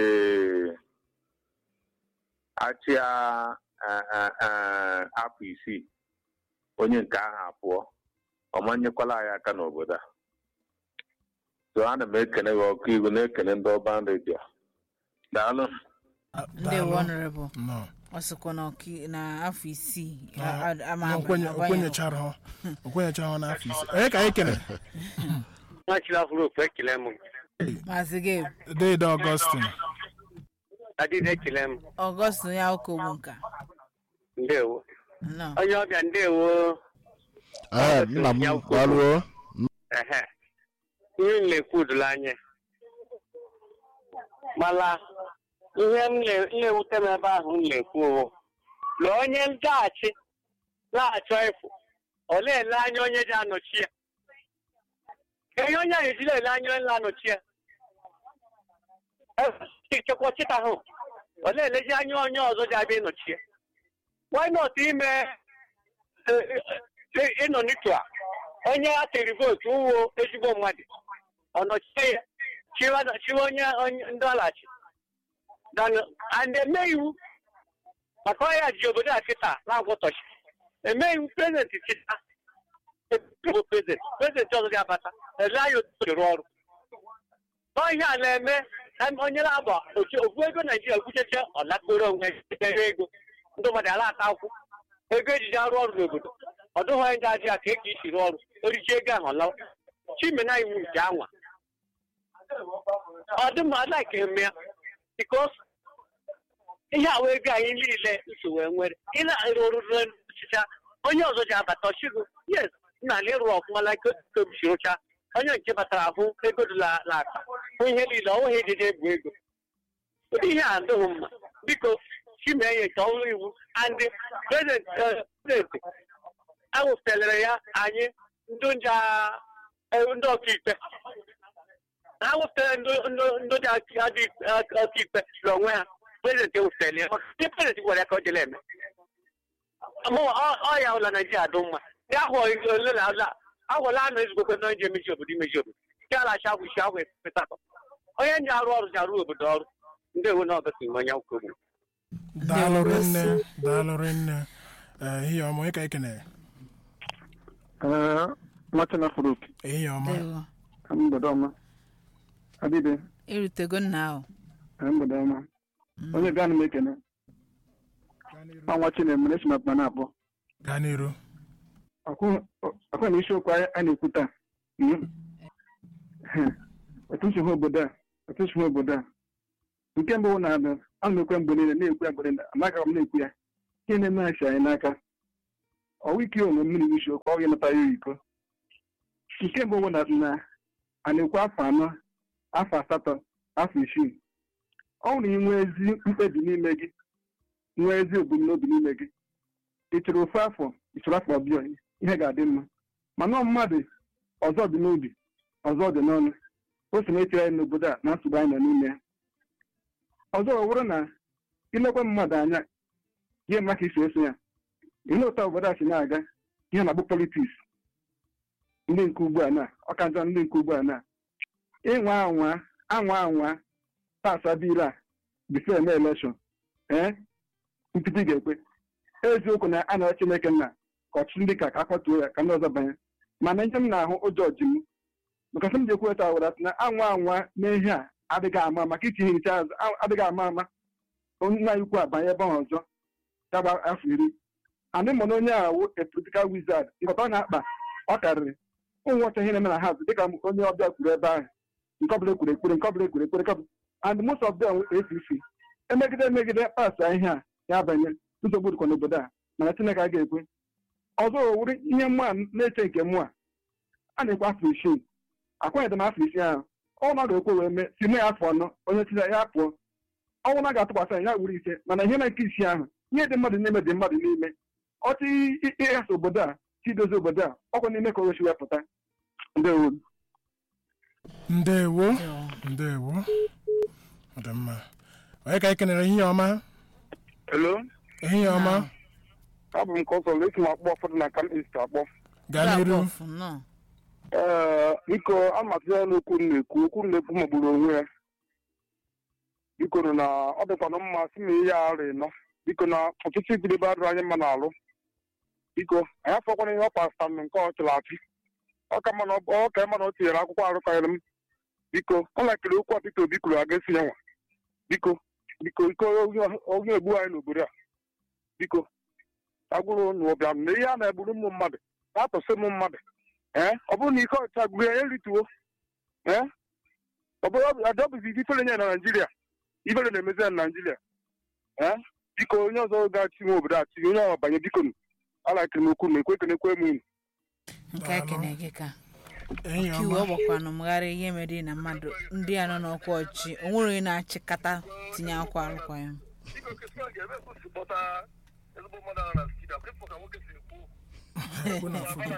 achịa eh, eh, eh, afọ isii onye nke ahụ apụọ ọ manyekwala anyị aka n'obodo a so ana m ekene gị ọkụ iwu na-ekene ndị ọban redio daalụ ndị honorable nọ ọ sịkwa na ọka- na afọ isii Na- a- a- ama na okwenye- abanye- okwenyechara ha okwenyechara ha n'afọ ise onye ka anyị kere nwachiri afụrụ ofu ekele m maazị gị deede ọgọstin adịghị ekele m ọgọst ya ụka ogbu nka ndewo nọ onye ọbịa ndewo ee nna m gbaluo ehe ihe m na-ekwu doro anya mana ihe m na- na-ewute m ebe ahụ m na-ekwu owo na onye ndaghachi na-achọ ịfụ ọ na-ele anya onye ji anọchi ya ihe onye ahụ ejila ele anya onye na-anọchi ya chekwa ọchịta ahụ ọ na-elezi anya onye ọzọ ji abịa ịnọchi ya why not ime eh, eh, eh, ịnọ n'itu a onye a tiri vootu uwo ezigbo mmadụ ọ nọchie ya chiwa chiwa onye onye ndị ọlachi dan and eme iwu maka ọya ji obodo a kịta na-agwọtọchi eme iwu prezidenti chịta bụ prezidenti prezidenti ọzọ ga-abata ele anya otu o si rụọ ọrụ ọhịa a na-eme na onye na-agba otu ofu ego naijiria gwucheche ọlakporo onwe ere ego ndị mmadụ ala ata akwụ ego ejiji arụ ọrụ n'obodo ọ dịghị onye ndị ajị aka eke isi rụọ ọrụ oriji ego ahụ ọlawa chimena iwu nke anwa ọ dị mma like eme ya bikos ihe awa ego anyị niile nsogbu nwere ị na-arụ ọrụ n'ọchịcha onye ọzọ ji abata ọchịgo yes nna na ịrụ ọfụma na kobisi rụcha onye nke batara ahụ ego dị la- n'akpa hụ ihe niile ọ nweghị ejije egwu ego ụdị ihe a adịghị mma biko chimenye nke ọrụ iwu and prezidenti awụfelere ya anyị ndị nja eh, ndị ọkaikpe ha wụfere ndị ndị- ndị ji aka- adị ọkaikpe n'onwe ha prezidenti ewụfere ya maka ndị prezidenti gwara ya ka ọ jere eme Mụ, ọ- ọ ya ụla naijiria dị mma ya ahụ ole na ala agwala anọ ezigokwe na onye emechi obodo imechi obodo nke ala acha agwụ isi agwụ efetatọ onye ndị arụ ọrụ ji arụ obodo ọrụ ndị ewu na ọgọsị ma onye nkwụ ogbu daalụrị nne daalụrị nne ehihie ọma onye ka anyị kere nwachana furuk ehihie ọma Ndewo. mgbede ọma adịbe erutego nna ahụ mgbede ọma onye bịa na m ekene ọnwa chinemere esi makpa na-akpọ gaa n'iru ọkwa na isiokwu anyị a na-ekwu taa mm. otu si hụ obodo a otu si hụ obodo a nke mbụ na abịa a na-ekwe mgbe niile na-ekwu ya mgbe niile amaghị m na-ekwu ya ihe na-emeghachi anyị n'aka ọwa ike onwe mmiri isi okwu ọ ga-emeta ya iko nke mbụ bụ na na a na-ekwu afọ anọ afọ asatọ afọ isii ọ bụrụ na ị nwee ezi mkpebi n'ime gị nwee ezi ebumnobi n'ime gị ị chọrọ ofu afọ ị chọrọ afọ ọbịa ihe ga-adị mma mana ọ mmadụ ọzọ dị n'obi ọzọ dị n'ọnụ o so na-eche anyị n'obodo a na nsogbu anyị nọ n'ime ya ọzọ ọ bụrụ na ilekwa mmadụ anya ihe mma ka isi eso ya ile ụtọ obodo a si na-aga ihe na-abụ politiks ndị nke ugbu a na ọka njọ ndị nke ugbu a na ịnwa anwa anwa anwa pasa biil a bifo eme elekshọn ee mpịtị ga-ekwe eziokwu na a na chineke nna ka ọchịchị ndị ka ka akwatuo ya ka ndị ọzọ banye mana ihe m na-ahụ ụjọ ji m maka sị m ji ekwu eta wara sị na anwa anwa n'ihe a adịghị ama ama ka itinye nche azụ adịghị ama ama onye nna anyị ukwu abanye ebe ahụ ọzọ ya gba afọ iri andị mụ na onye a wụ a political wizard nkọta ọ na-akpa ọ karịrị ụmụ ọcha ihe na-eme na ha dịka onye ọbịa kwuru ebe ahụ nke ọbụla ekwuru ekpere nke ọbụla ekwuru ekpere nke and most of them APC emegide emegide pasa ihe a ya banye nsogbu dịkwa n'obodo a mana Chineke a ga-ekwe ọzọ owuri ihe mụ a na-eche nke mụ a a na-ekwe afọ isii akwanyere m afọ isii ahụ ọ na ga-ekwe wee mee si mee afọ anọ onye tinye ya pụọ ọnwụ na ga-atụkwasị anyị ya wuru ise mana ihe na nke isi ahụ ihe dị mmadụ n'ime dị mmadụ n'ime ọtụ ịghasa obodo a chidozi obodo a ọkwa n'ime ka o wesi wepụta ndewo ndewo ndewo ọ dị mma onye ka anyị kenere ehihie ọma Hello, ehihie ọma abụ m ka ọsọ esi m akpọ ụfọdụ na kam ist akpọ gaa n'iru Ọfụ, nnọọ. ee biko amatụ ya n'okwu m na-ekwu okwu m na-ekwu magburu onwe ya biko nụ na ọ dịkwanụ mma si na ihe arụ ịnọ biko na ọtụtụ igidebe adụrụ anyị mma n'alụ biko anyị afọkwana ihe ọ pasta m nke ọ chụrụ achị ọ ka mma na ọ ka mma na o tinyere akwụkwọ arụkọghịrị m biko ọ lakịrị okwu a Peter Obi kwuru aga esi ya nwa biko biko ike onye egbu anyị n'obodo a biko agwụrụ n'ụbịam na ihe a na-egburu ụmụ mmadụ na-atọsị ụmụ mmadụ ee ọ bụrụ na ike ọcha gburu ya erituo ee ọ bụrụ adọbụzi ifere nye na naijiria ifere na-emezi ya na naijiria ee biko onye ọzọ ga-achị nwe obodo achị onye ọzọ banye biko nụ alakịrị m okwu na ekwe kenekwe m unu nke a kene gị ka ehihie kiwe ọ ọma gbakwanụ mgharị ihe mere na mmadụ ndị a nọ n'ọkwa ọchị o nwere onye na-achịkata tinye akwa arụkwaghịm Ekwu na foto.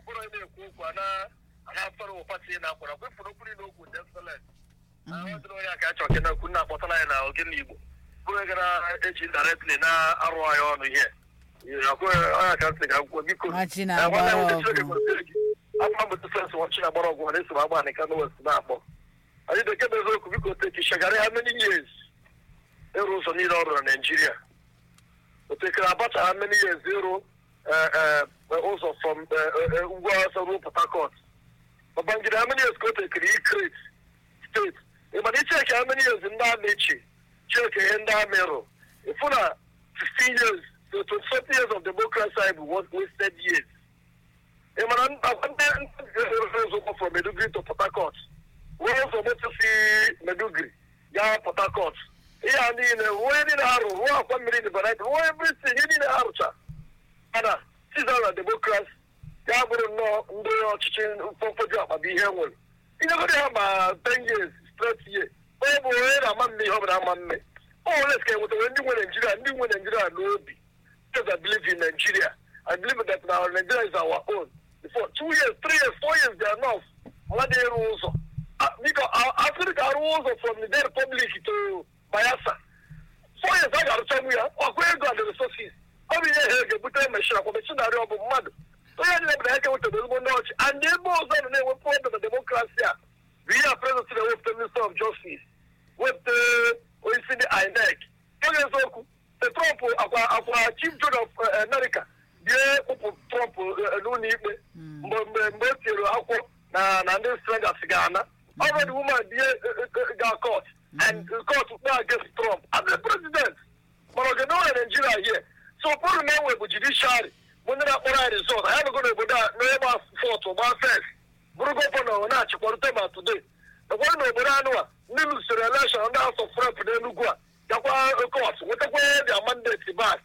bụrụ gara eji directly na-arụ anyị ọnụ ihe onye ka nsị ga akwụkwọ biko Machi na-agbara ọgụ. afọ mbụtụ fensị ọchị na-agbara ọgwụ na esoro agba nịka n'west na-akpọ anyị bekee bụ eziokwu biko teki shagara ha many years ịrụ ụzọ niile ọ rụrụ na naijiria otekere abacha ha many years ịrụ eh, eh, ụzọ from eh, eh, eh, ugwu awụsa ruo port harcourt babangida ha many years ka o tekere ikret steeti ịmana icheki ha many years ndị amị echi cheki ihe ndị amị rụ ịfụ na 15 years to 27 years of democracy anyị bụ wasted years ị mara ndị ụzọ from Meduguri to Port Harcourt wee ụzọ moto si Meduguri gaa Port Harcourt ihe a niile ruo ihe niile ha rụrụ ruo akwa mmiri dị banat ruo everything ihe niile ha rụcha mana siza na demokrasi ya bụrụ nnọọ ndị ọchịchị mfọmfọju akpa bụ ihe nwere inyegoro ha ma 10 years straight year onye bụ onye na-ama mme ihe ọ bụla ama mme ọ nwere ka enwetara ndị nwe Naijiria ndị nwe Naijiria n'obi because I believe in Nigeria. I believe that now Nigeria is our own. For two years, three years, four years, they are enough. What they rules? Uh, because uh, Africa rules from the Republic to Bayelsa. Four years, I got to tell you, or where go the resources? Ọ bụ ihe ha ga-ebute mechina kwa mechinarị ọ bụ mmadụ onye niile bụrụ eke wetara ezigbo ndị ọchị and ebe ọzọ nọ na-ewepụ ọdụ na demokrasi a bụ ihe a prezident na-ewepụta minister of justice wepụta onyeisi ndị INEC onye eziokwu the Trump akwa akwa chief judge of uh, America bie kpụpụ Trump uh, n'ụlọ ikpe mgbe mgbe mgbe o tinyere akwụkwọ na na ndị strangers ga-ana already woman bie ga court and court kpe against Trump as a president mana oge na Nigeria here so ụfọdụ na-enwe bụ judiciary bụ ndị na-akpọrọ anyị resort anyị nọgo n'obodo a n'ebe fọt gba fes bụrụ gọvanọ na-achịkwarute ma today ụfọdụ n'obodo anụ a ndị lụsoro election ndị asọ frep n'Enugu a gakwa court nwetakwa their mandate back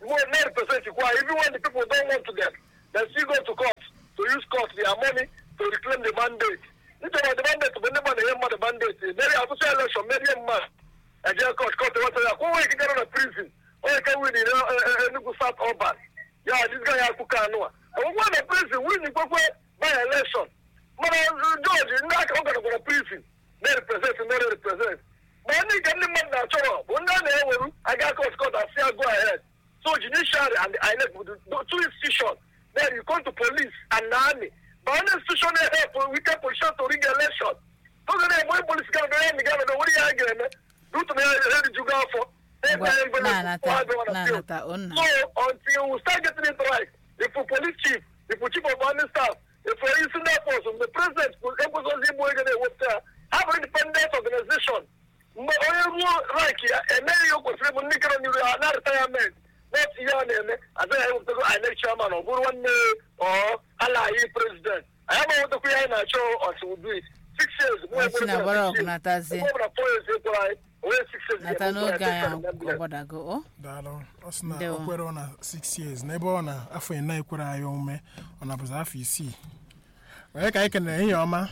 more nine percent kwa even when the people don't want to them they still go to court to use court their money to reclaim the mandate nítorí the mandate bụ ndị mmadụ ihe mmadụ mandate meri asụsụ election merie mmadụ eje court court wata ya kwụwa ikike nọ na prison onye ka win na Enugu South Urban ya this guy ya kwuka anụ a ọgwụgwọ na prison win kwekwe by election mana George ndị aka ọ gara gwara prison na-represent na-represent ma ndị nke ndị mmadụ na-achọrọ bụ ndị a na-eweru aga court court asị ya go ahead so judiciary and the INEC bụ the two institutions then you come to police and the army but only institution na-help weaker position to rig election oge na-egbe polisi gara na ya gara na nwere ya ga-eme rutu na ya erijugo afọ Ngwa, na-anata na-anata o nna So until we start getting it right, if the police chief, if the chief of army staff, if the senior force, the president, ekwesịghị igbu ego na-ewepụta ya, have an independent organization. Mgbe onye ruo rank ya emeghị ihe o kwesịrị bụ ndị kere n'iru ha na retirement not ihe a na-eme agaghị ewepụtago INEC chairman ọ bụrụ nwanne ọ alaghị president anyị agbanwetakwa ihe anyị na-achọ until we do it six years Ọchị na gbara ọgụ natazie. ọ bụla four years ekwere anyị onye six years nata n'oge anyị ọgbadago o daalụ ọ sị na Ndewo. o kwere ọ na 6 years n'ebe ọ na afọ ịna ekwere anyị omume ọ na bụzi afọ isii onye ka anyị kenere ehihie ọma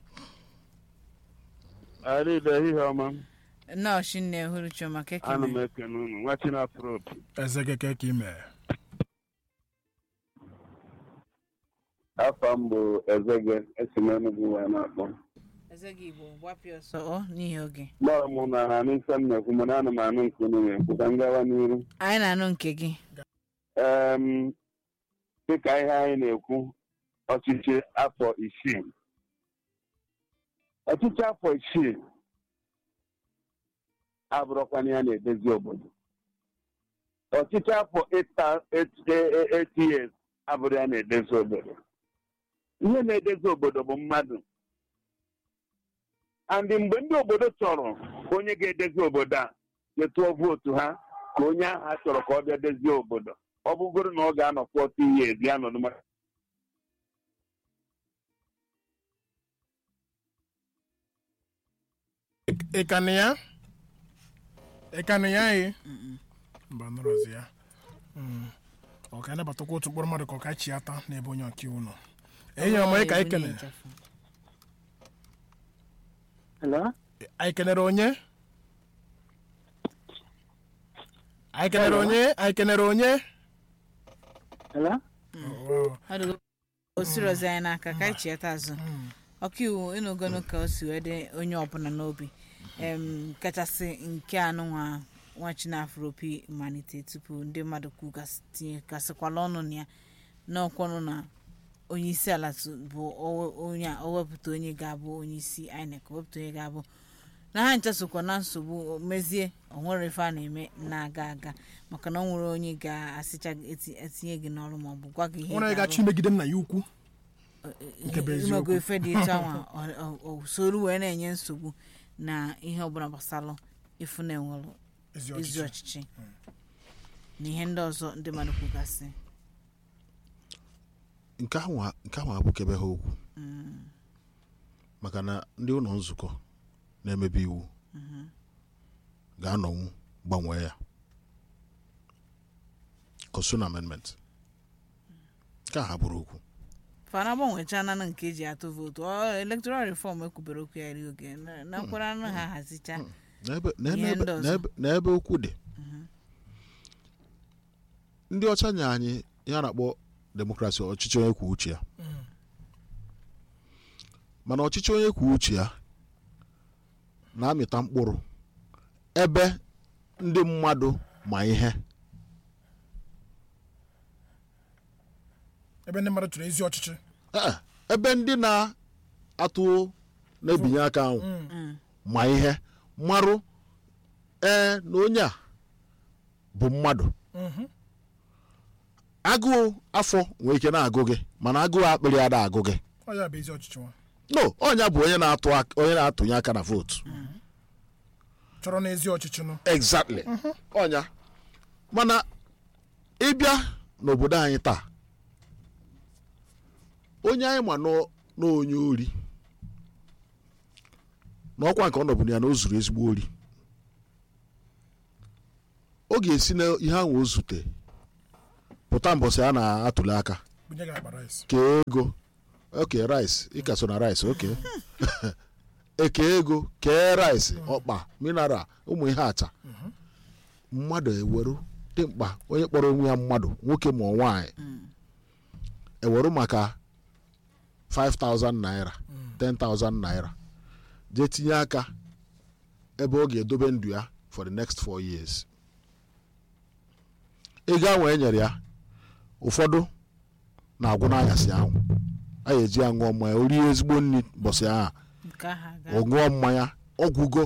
Arịda ehihie ọma nọọsụ nne hụrụ chioma ana m kekeme ekene unu nwa chinafro opi eze keke ka ị mere afọ m bụ ezege esi m Enugu wee na-akpọ eze gị igbo gbapịa ọsọ ọ n'ihi oge gbara m na ha n'ise m na-ekwu mana ana m anụ nke unu na-ekwu ka m gawa n'iru anyị na-anụ nke gị Em, dịka ihe anyị na-ekwu ọchịchị afọ isii ọchịchị afọ isii abụrụkwana ya na-edezi obodo ọchịchị afọ ịta- eight- eight- eight years abụrụ ya na-edezi obodo ihe na-edezi obodo bụ mmadụ andị mgbe ndị obodo chọrọ onye ga-edezi obodo a ga-etụọ vootu ha ka onye ahụ a chọrọ ka ọ bịa dezie obodo ọ bụgoro na ọ ga-anọ 40 years ya nọdụ maka ịkanụ ya ịkanụ ya anyị mba nọrọzi ya Mm. ọ ka anabatakwa otu mkpụrụ mmadụ ka ọ ka chi ata n'ebe onye ọkaiwu nọ ehihie ọma onye ka anyị kenere anyị kenere onye anyị kenere onye anyị kenere onye Wow. ọdụgo osirozi anyị n'aka ka anyị chieta azụ ọkaiwu ịnụgonu ka o si wee dị onye ọbụla n'obi em kachasị nke anụ nwa nwa chinafropi malite tupu ndị mmadụ kwugasịkwala ọnụ na ya n'ọkwanụ na onye isi ala tu- bụ o- onye a o wepụta onye ga-abụ onye isi INEC o wepụta onye ga-abụ na ha ncha sokwa na nsogbu mezie onwere ife a na-eme na-aga aga maka na ọ nwere onye ga-asịcha eti- etinye gị n'ọrụ maọbụ gwa gị ihe nwere onye ị ga-arụ. gachi imegide m na ya ukwu nke bụ eziokwu. imego ife dị etu anwa ọ- ọ- ọ soro wee na-enye nsogbu na ihe ọbụla gbasara ịfụ na enwere ezi ezi ọchịchị ọchịchị na ihe ndị ọzọ ndị mmadụ kwugasị nke ahụ nke ahụ abụkebe ha okwu maka na ndị ụlọ nzukọ na-emebi iwu ga-anọnwu gbanwee ya constitutional amendment nke a ha bụrụ okwu fana gbanwechana na nke eji atụ vootu ọ elektoral reform ekwubere okwu ya ri oge na- na nkwara anụ ha hazicha N'ebe- n'ebe- Ihe ndị ọzọ. n'ebe- n'ebe okwu dị ndị ọcha nye anyị ihe a na-akpọ demokrasi ọchịchị onye kwuo uche ya mana ọchịchị onye kwuo uche ya na-amịta mkpụrụ ebe ndị mmadụ ma ihe ebe ndị mmadụ chọrọ ezi ọchịchị Ee, ebe ndị na-atụ na-ebinye aka ahụ ma ihe marụ ee na onye a bụ mmadụ Mhm. agụụ afọ nwere ike na-agụ gị mana agụụ akpịrị ada agụ gị ọ ya bụ ezi ọchịchị nwa no ọnya bụ onye na-atụ ak- onye na-atụnye aka na vootu chọrọ na ezi ọchịchị nụ exactly ọnya mana ịbịa n'obodo anyị taa onye anyị ma nọ n'onye ori n'ọkwa nke ọ nọbụ ya na o zuru ezigbo ori ọ ga-esi na ihe ahụ o zute pụta mbọsị a na-atụli aka bunye gị akpa rice kee ego oke rice ịka so na rice oke eke ego kee rice ọkpa mineral ụmụ ihe acha mmadụ eweru dị mkpa onye kpọrọ onwe ya mmadụ nwoke ma ọ nwaanyị eweru maka 5000 naira 10000 naira jee tinye aka ebe ọ ga-edobe ndụ ya for the next four years ego ahụ e nyere ya ụfọdụ na-agwụ n'anyasị ahụ a ga-eji ya ṅụọ mmanya o rie ezigbo nri mbọsị ahụ nke ahụ aga ọ ṅụọ mmanya ọgwụgo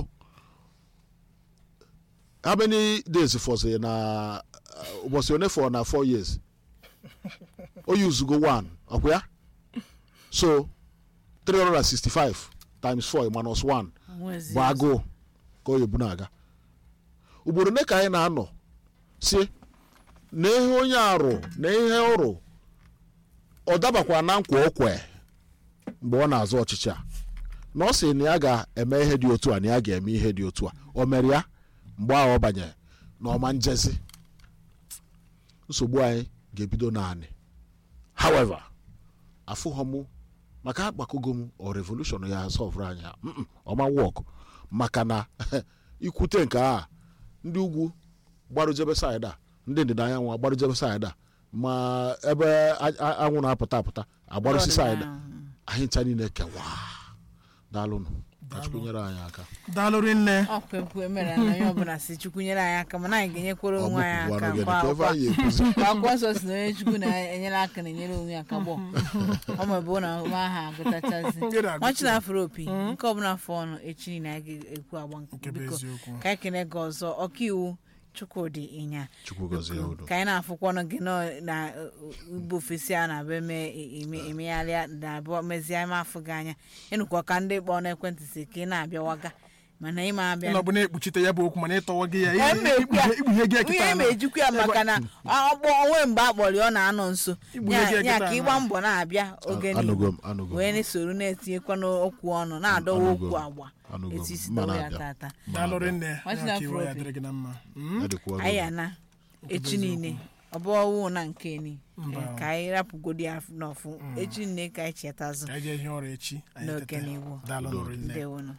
how many days fọsịrị na uh, ụbọchị one fọ na four years o yuzugo one ọkwa ya so 365 times 4 minus 1 Nwezi bụ agụụ ka o yebu na-aga ugboro ole ka anyị na-anọ si na ihe onye arụ na ihe ọrụ ọ dabakwa na nkwa okwe mgbe ọ na-azụ ọchịchị a na ọ sị na ya ga-eme ihe dị otu a na ya ga-eme ihe dị otu a o mere ya mgbe ahụ ọ banyere na ọma njezi nsogbu anyị ga-ebido naanị however afụghọ mụ maka akpakogo m ọ revolushon ya sọvụrụ anyị ha. Mm-mm, ọma wọk maka na ikwute nke a ndị ugwu gbarujebe saịd a ndị ndịda anyanwụ agbarujebe saịd a ma ebe a- a- anwụ na-apụta apụta agbarụsi saịd a anyị ncha niile kewaa daalụnụ ka Chukwu nyere anyị aka daalụrị nne ọkwa ekwu emere na onye ọbụla si chukwu nyere anyị aka mana anyị ga-enyekwara onwe anyị aka ọgbụgbụ kwa- anụ kwa- gị ebe anyị ekwuzi kwa akwụkwọ nsọ si na onye chukwu na-enyere aka na-enyere onwe ya aka gbọ ọ ma bụ na ụma aha agụtachazi Ndị na-agụta. nwachi na afro opi nke ọbụla afọ ọnụ echi niile anyị ga-ekwu agba nke nke bụ biko eziokwu ka anyị kene gị ọzọ ọkaiwu chukwudị ịnya Chukwu gọzie unu ka anyị na-afụkwanụ gị nọ na ugbo ofesi a na-abịa eme eme- emegharịa na-abịa mezie ime afọ gị anya ịnụkwa ka ndị kpọọ n'ekwentị si ka ị na-abịawaga mana ịma abịa ịnọ bụ na-ekpuchite ya bụ okwu mana ịtọwa gị ya Ee, m na-ekwu ya. ikpughe gị ihe ekịta ma ejikwa ya maka na ọkpọ onwe mgbe a kpọrọ ya ọ na-anọ nso Igbu ya ihe ya ga-eketa ka na- ịgba mbọ na-abịa oge anụgo niile m anụgo m wee na-esoro na-etinyekwa n'okwu ọnụ na-adọwa Anụgo okwu m. agba Anụgo m. etu isi Mma dọwa ya na-abịa. tata daalụrị nne Nwachi ya na ka iwe ya Afro dịrị gị na mma Mm? Ya dịkwa anyị ọrụ. ana echi niile ọ bụ ọwụ na nke ni Mba. Eh, ka anyị rapụgodi ya n'ọfụ echi niile ka anyị chetazụ ka anyị jee ihe ọrụ echi anyị N'oge tete. n'iwu. daalụ nụrụ nne ndewonu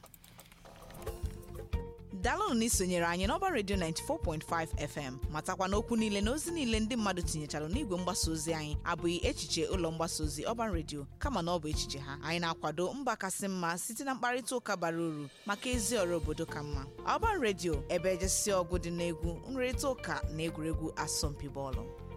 daalụnụ na isonyere anyị n'ọba redio 94.5 fm matakwa n'okwu niile na ozi niile ndị mmadụ tinyechara n'igwe mgbasa ozi anyị abụghị echiche ụlọ mgbasa ozi ọban redio kama na ọ bụ echiche ha anyị na-akwado mba kasị mma site na mkparịta ụka bara uru maka ezi ọrụ obodo ka mma ọban redio ebe ejesi ọgụ dị n'egwu nrịrịta ụka na egwuregwu asọmpi bọọlụ